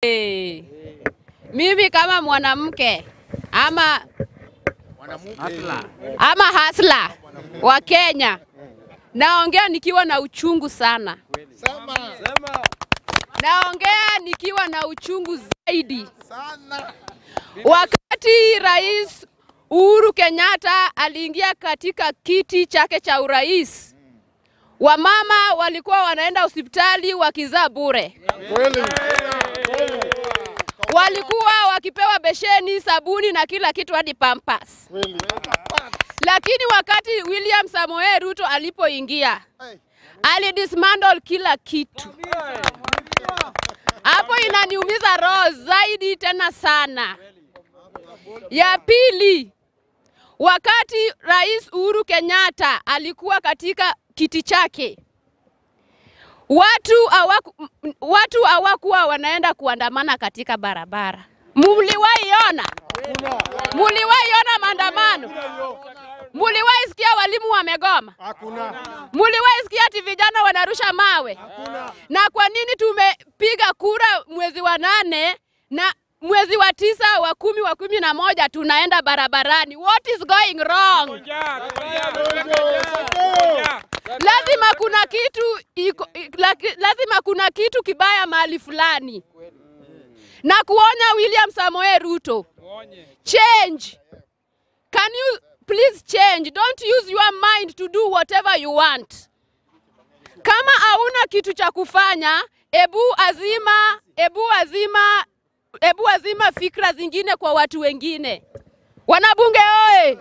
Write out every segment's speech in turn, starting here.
Hey. Mimi kama mwanamke ama ama hasla wa Kenya naongea nikiwa na uchungu sana, naongea nikiwa na uchungu zaidi. Wakati Rais Uhuru Kenyatta aliingia katika kiti chake cha urais, wamama walikuwa wanaenda hospitali wakizaa bure walikuwa wakipewa besheni, sabuni na kila kitu hadi pampers. Lakini wakati William Samoei Ruto alipoingia, alidismantle kila kitu. Hapo inaniumiza roho zaidi tena sana. Ya pili, wakati Rais Uhuru Kenyatta alikuwa katika kiti chake, watu hawaku, m- watu hawakuwa wanaenda kuandamana katika barabara. Muliwahi ona? Muliwahi ona maandamano? Muliwahi sikia walimu wamegoma? Hakuna. Muliwahi sikia ati vijana wanarusha mawe? Na kwa nini tumepiga kura mwezi wa nane na mwezi wa tisa, wa kumi, wa kumi na moja tunaenda barabarani? What is going wrong? Lazima kuna kitu iko, laki- lazima kuna kitu kibaya mahali fulani, na kuonya William Samoei Ruto, change. Can you please change? Don't use your mind to do whatever you want. Kama hauna kitu cha kufanya, ebu azima, ebu azima, ebu azima fikra zingine kwa watu wengine. Wanabunge oye!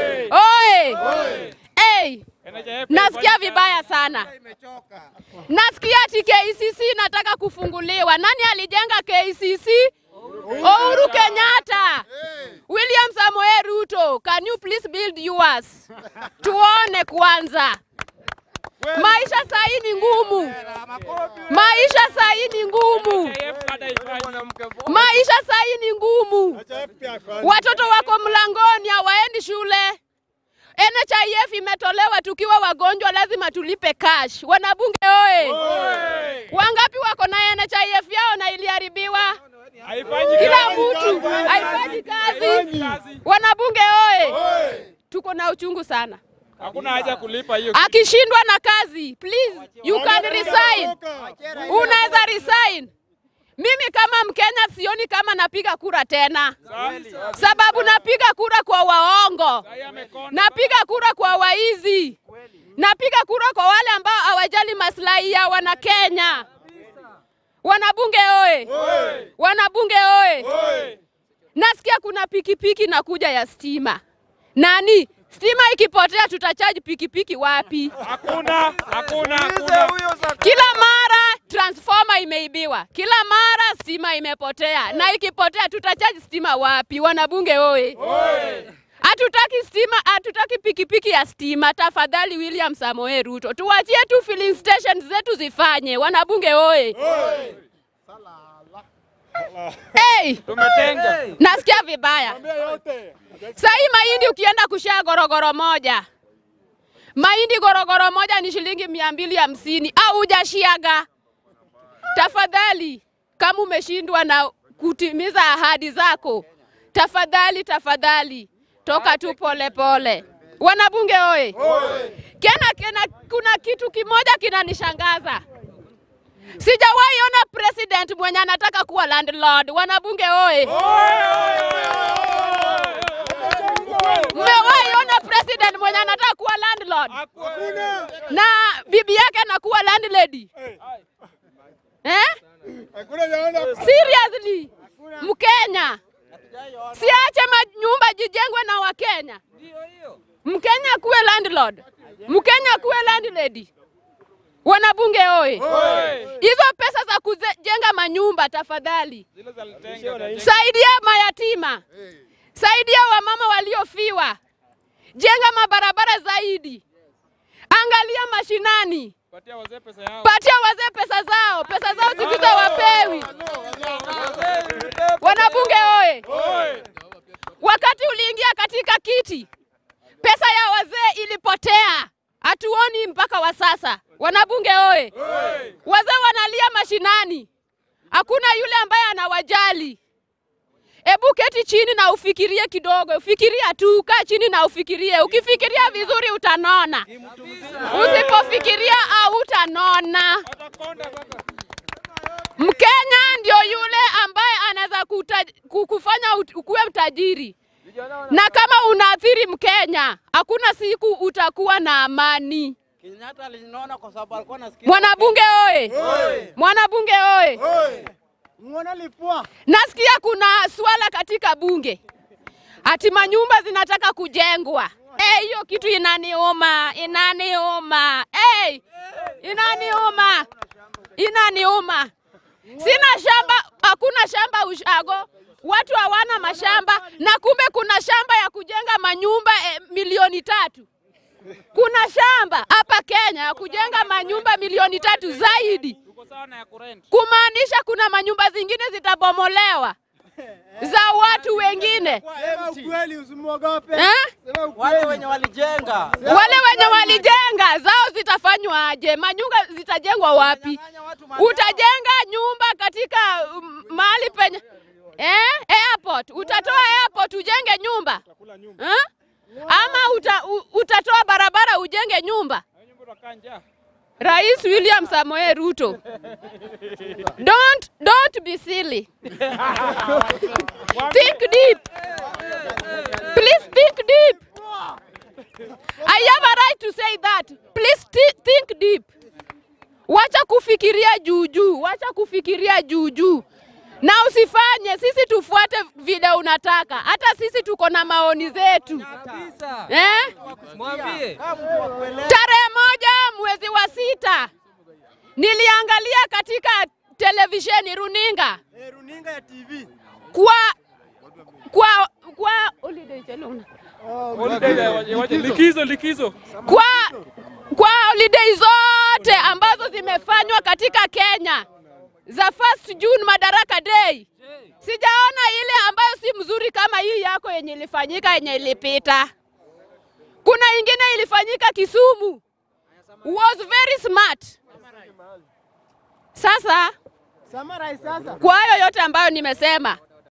Oye! Hey, nasikia vibaya sana. Nasikia ati KCC nataka kufunguliwa. Nani alijenga KCC? Uhuru Kenyatta. William Samoei Ruto, can you please build yours? Tuone kwanza. Maisha sahii ni ngumu. Maisha sahii ni ngumu. Maisha sahii ni ngumu. Watoto wako mlangoni hawaendi shule. NHIF imetolewa tukiwa wagonjwa, lazima tulipe cash. Wanabunge oye! Wangapi wako na NHIF yao na iliharibiwa? Kila mtu haifanyi kazi. Wanabunge oye! Tuko na uchungu sana. Hakuna haja kulipa hiyo. Akishindwa na kazi, please you can resign. Unaweza resign. Mimi kama Mkenya sioni kama napiga kura tena, sababu napiga kura kwa waongo, napiga kura kwa waizi, napiga kura kwa wale ambao hawajali maslahi ya wana Kenya. Wanabunge oye! Wanabunge oye! Nasikia kuna pikipiki na kuja ya stima. Nani? Stima ikipotea tutachaji pikipiki wapi? Hakuna, hakuna, hakuna. Kila mara transformer imeibiwa, kila mara stima imepotea, na ikipotea tutachaji stima wapi? Wanabunge oye! Hatutaki stima, hatutaki pikipiki ya stima. Tafadhali William Samoei Ruto, tuwachie tu filling stations zetu zifanye. Wanabunge oye! Hey, Tumetenga. nasikia vibaya. Sahii mahindi ukienda kushia gorogoro moja, mahindi gorogoro moja ni shilingi mia mbili hamsini au hujashiaga. Tafadhali, kama umeshindwa na kutimiza ahadi zako, tafadhali tafadhali, toka tu pole pole. Wanabunge oye! Kena, kena, kuna kitu kimoja kinanishangaza. Sijawahi ona president mwenye anataka kuwa landlord. Wanabunge oye! Mmewahi ona president mwenye anataka kuwa landlord na bibi yake anakuwa landlady eh? Seriously, Mkenya siache manyumba jijengwe na Wakenya. Mkenya kuwe landlord, Mkenya kuwe landlady. Wanabunge oye! Hizo pesa za kujenga manyumba tafadhali Zile za Litenga. saidia mayatima, saidia wamama waliofiwa, jenga mabarabara zaidi, angalia mashinani, Patia wazee pesa yao. patia wazee pesa zao, pesa zao siku hizi hawapewi. Wanabunge oye! Wakati uliingia katika kiti, pesa ya wazee ilipotea, hatuoni mpaka wa sasa. Wanabunge oye! Wazee wanalia mashinani, hakuna yule ambaye anawa Ebu keti chini na ufikirie kidogo, fikiria tu, kaa chini na ufikirie. Ukifikiria vizuri utanona, usipofikiria hautanona. Watakonda sasa. Mkenya ndio yule ambaye anaweza kuta- ku- kufanya ut- ukuwe mtajiri, na kama unaathiri Mkenya, hakuna siku utakuwa na amani. Kenyatta aliniona kwa sababu alikuwa anasikia. Mwanabunge oye! Mwanabunge oye! Muona lipua. Nasikia kuna swala katika bunge ati manyumba zinataka kujengwa. Eh, hiyo kitu inaniuma, inaniuma. Eh, inaniuma, inaniuma. Sina shamba, hakuna shamba ushago, watu hawana mashamba, na kumbe kuna shamba ya kujenga manyumba eh, milioni tatu. Kuna shamba hapa Kenya ya kujenga manyumba milioni tatu zaidi Tuko sawa na ya kurent. kumaanisha kuna manyumba zingine zitabomolewa za watu wengine Sema ukweli usimwogope. eh? Wale wenye walijenga. Wale wenye walijenga zao zitafanywa aje? Manyumba zitajengwa wapi? Nyang'anya watu mali Utajenga nyumba katika um, mahali penye eh? airport. Utatoa airport ujenge nyumba eh? ama uta, u, utatoa barabara ujenge nyumba? Hiyo nyumba utakaa njaa. Rais William Samoei Ruto, don't don't be silly. Think deep. Please think deep. I have a right to say that. Please thi- think deep. Wacha kufikiria juu juu, wacha kufikiria juu juu, na usifanye sisi tufuate vile unataka. Hata sisi tuko na maoni zetu eh? Mwambie. kama mtu wa kuelewa. Tarehe moja mwezi wa sita niliangalia katika televisheni runinga Eh, runinga ya TV. kwa kwa kwa holiday chelona. Holiday ya waje- waje- Likizo likizo. kwa kwa holiday zote ambazo zimefanywa katika Kenya za first June Madaraka Day, sijaona ile ambayo si mzuri kama hii yako yenye ilifanyika yenye ilipita. Kuna ingine ilifanyika Kisumu, was very smart. Sasa Summarize sasa. kwa hayo yote ambayo nimesema,